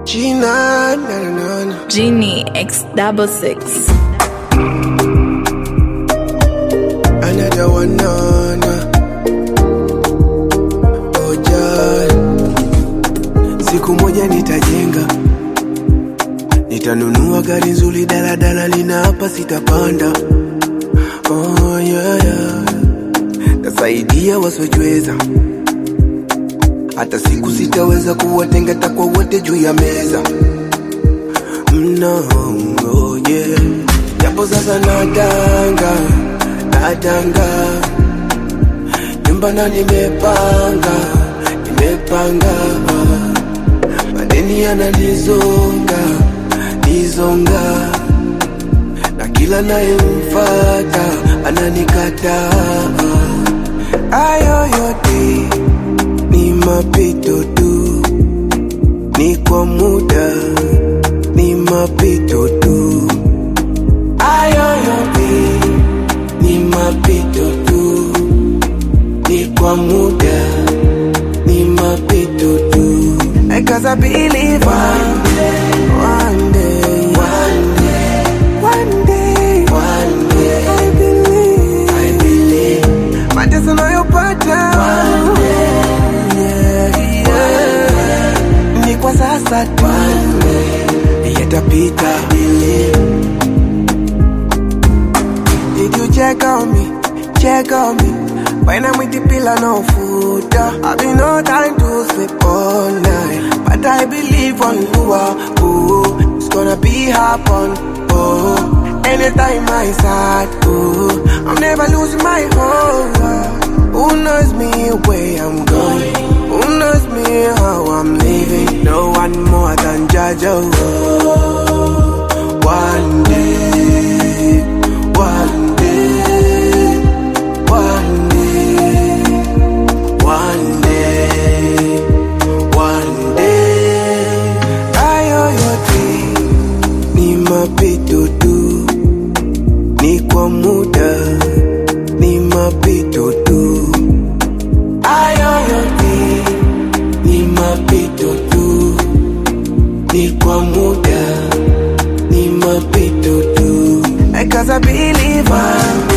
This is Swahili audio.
Gina, na na na na. Genie X double six. Another one, na na. Oh, Jah. Siku moja nitajenga, nitanunua gari nzuri, daladala lina hapa sitapanda. Oh, yeah, yeah. Tasaidia wasiojiweza, hata siku sitaweza kuwatenga takwa wote juu ya meza no, oh yeah. Japo sasa nadanga, nadanga nyumba na nimepanga, nimepanga madeni yananizonga, nizonga na kila nayemfata ananikataa. Ayo yote ni mapito tu, ni kwa muda, ni mapito tu. Ayo yote ni mapito tu, ni kwa muda, ni mapito tu. Cause I believe one day, one day, one day, one day, one day, I believe, I believe, mateso nayopata one day, yeah, yeah, ni kwa sasa tu, one day, yatapita, I believe. Did you check on me? Check on me. When I'm with the pillar, no food. uh, I've been no time to sleep all night. But I believe on Lua. Oh, it's gonna be happen. Oh, anytime I start. Oh, I'm never losing my hope. Who knows me where I'm going? Who knows me how I'm living? No one more than Jaja. Oh, one day, one day, one day, one day, one day. Ayo yote ni mapito tu, ni kwa muda, ni mapito tu. Ayo yote ni mapito tu, ni kwa muda, ni mapito tu. Cause I believe one